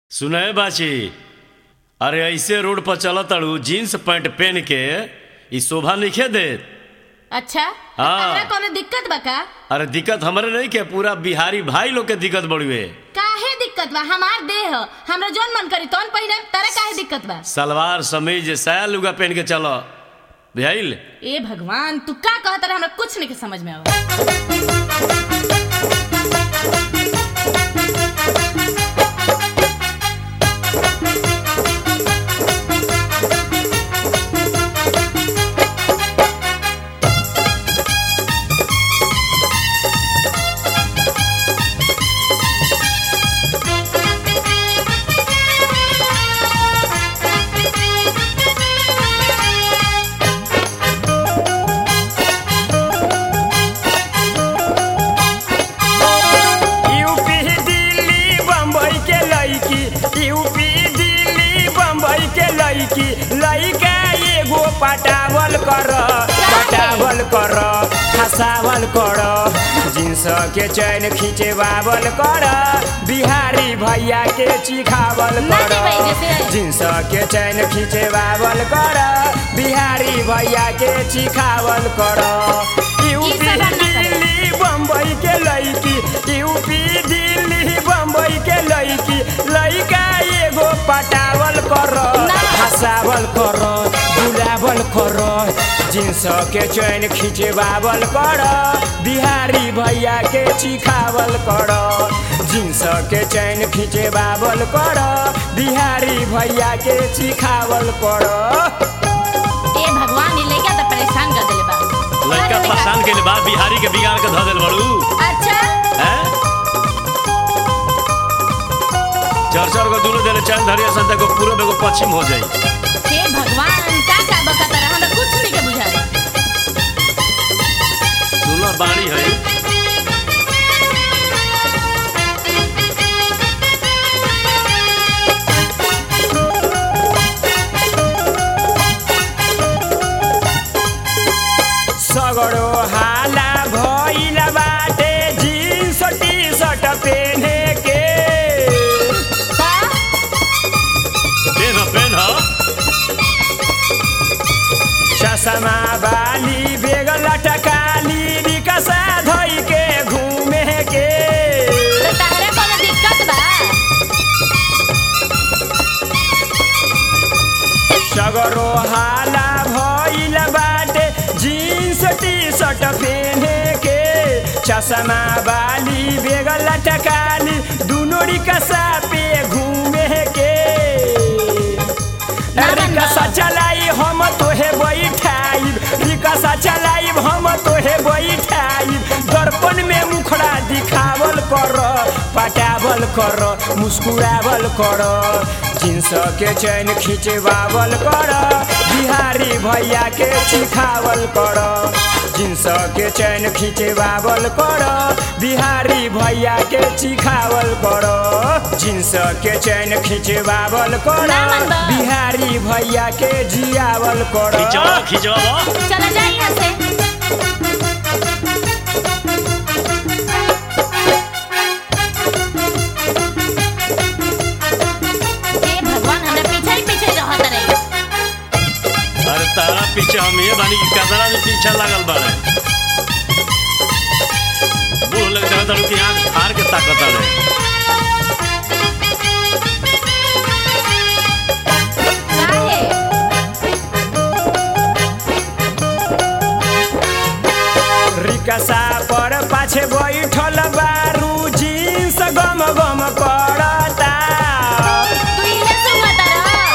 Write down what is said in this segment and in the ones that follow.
सुनय बाची अरे ऐसे रोड पर चल तड़ू जीन्स पैंट पहन के ई शोभा नइखे देत अच्छा हाँ। तहरा कोनो दिक्कत बा का अरे दिक्कत हमरे नहीं के पूरा बिहारी भाई लोग के दिक्कत बड़ुए काहे दिक्कत बा हमार देह ह हमरा जोन मन करी तोन पहिने तारा काहे दिक्कत बा सलवार समीज साया लुगा पहन के चलो बुझाइल ए भगवान तू का कहत रहा हमरा कुछ नहीं के समझ में आवा यूपी दिल्ली बम्बई के लड़की यूपी दिल्ली बम्बई के लड़की लड़का एगो पटावल कर पटावल कर हसावल कर जींस के चैन खींचे बावल कर बिहारी भैया के चिखावल नाचे कर भाई जैसे। जींस के चैन खींचे बावल कर बिहारी भैया के चिखावल कर यूपी सब हम ना करें। दिल्ली बम्बई के लड़की यूपी दिल्ली बम्बई के लड़की लड़का एगो पटावल कर ना। हसावल कर बुलावल कर जींस के चैन खींचवावल कर बिहारी भैया के चिखावल कर जींस के चैन खींचवावल कर बिहारी भैया के चिखावल कर ए भगवान ये लइका तो परेशान कर देले बा लड़का अरे परेशान के बाद बिहारी के बिगाड़ के धऽ देल बड़ू अच्छा हैं चार चार गो दूनो देले चैन धरिया संता को पूरब एगो पश्चिम हो जाई हे भगवान का का बकत रहा हमरा कुछ नहीं के बुझाला सुनो बाणी है सगड़ो हाला भइल बाटे जीन्स टी शर्ट पेन्हे के का पेन ह पेन ह चश्मा बाली बेग लटकाली रिकसा धइ के घूमे के तो तहरा कोनो दिक्कत बा सगड़ो हाला भइल बाटे जीन्स टी शर्ट पेन्हे के चश्मा बाली बेग लटकाली दुनो रिकसा पे घूमे के रिकसा चलाई हम तोहे बैठाई रिकसा चलाई हम तोहे बैठाई दर्पण में मुखड़ा दिखावल कर पटावल कर मुस्कुरावल कर जींस के चैन खींचवावल कर बिहारी भैया के चिखावल कर जींस के चैन खींचवावल कर बिहारी भैया के चिखावल कर जींस के चैन खींचवावल कर ना मन बा। बिहारी भैया के जियावल कर खिंचवा खिंचवा चला जा यहाँ से हे भगवान हमरा पीछे ही पीछे रहत रही अरे तारा पीछे हम ये बानी की कदरा में पीछे लागल बाड़े बूढ़ लग जाए तड़ू की आंख फाड़ के ताकत आड़े काहे रिकसा पर पाछे बैठल बारू जींस गम गम करता तू इहे सुनत रह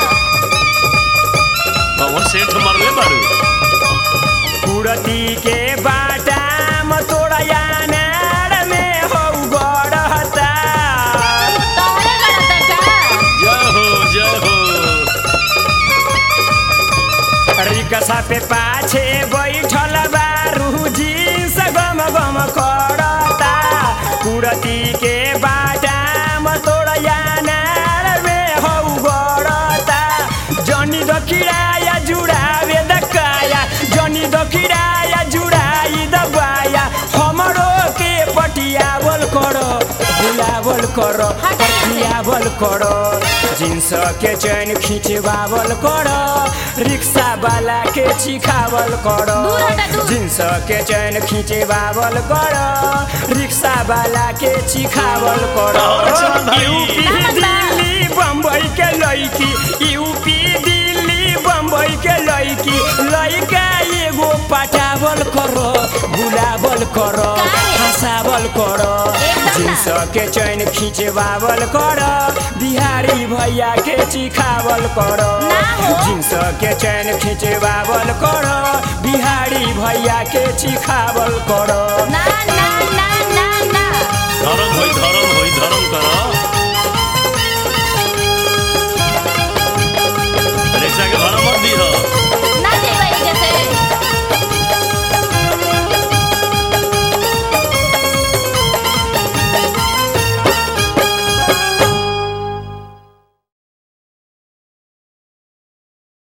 पवन सेठ मरले बाड़ू कुड़ती के बाटाम तोड़ा यानार में हो गड़ता तोहरे गलत का जय हो जय हो रिकसा पे पाछे बैठल बारू जींस गम गम करता कुड़ती के बाटाम तोड़ा यानार में हो गड़ता जनी दखिराया जुड़ावे दकाया जनी दखिराया जुड़ाई दबाया हमरो के पटियावल कर खियावल कर हटाइए से। खियावल कर जींस के चैन खिंचवावल कर रिक्शा वाला के चिखावल कर दूर हटा, दूर। जींस के चैन खिंचवावल कर रिक्शा वाला के चिखावल कर और चल भाई। यूपी नामक बा। दिल्ली बम्बई के लड़की यूपी दिल्ली बम्बई के लड़की लड़का एगो पटावल करो बुलावल करो काहे? हंसावल करो एकदम ना। जींस के चैन खिंचवावल करो बिहारी भैया के चिखावल करो ना हो। जींस के चैन खिंचवावल करो बिहारी भैया के चिखावल करो ना ना ना ना ना धर्म होई धर्म होई धर्म कर